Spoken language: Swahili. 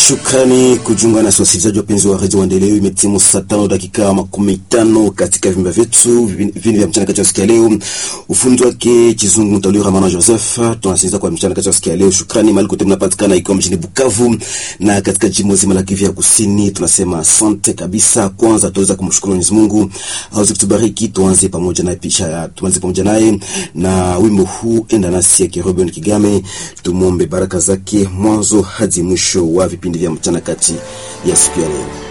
Shukrani kujiunga nasi wasikilizaji wapenzi wa redio Maendeleo. Imetimu saa tano dakika makumi tano katika vimba vyetu vipindi vya mchana kati ya siku ya leo. Ufundi wake Kizungu Mtauliwa Ramana Joseph. Tunasikiliza kwa mchana kati ya siku ya leo. Shukrani mahali kote mnapatikana, ikiwa mjini Bukavu na katika jimbo zima la Kivu ya Kusini. Tunasema asante kabisa. Kwanza tuweza kumshukuru Mwenyezi Mungu aweze kutubariki. Tuanze pamoja naye pisha, tuanze pamoja naye na wimbo huu enda nasi ya Kiroben Kigame. Tumwombe baraka zake mwanzo hadi mwisho wa vipindi vya mchana kati ya siku ya leo.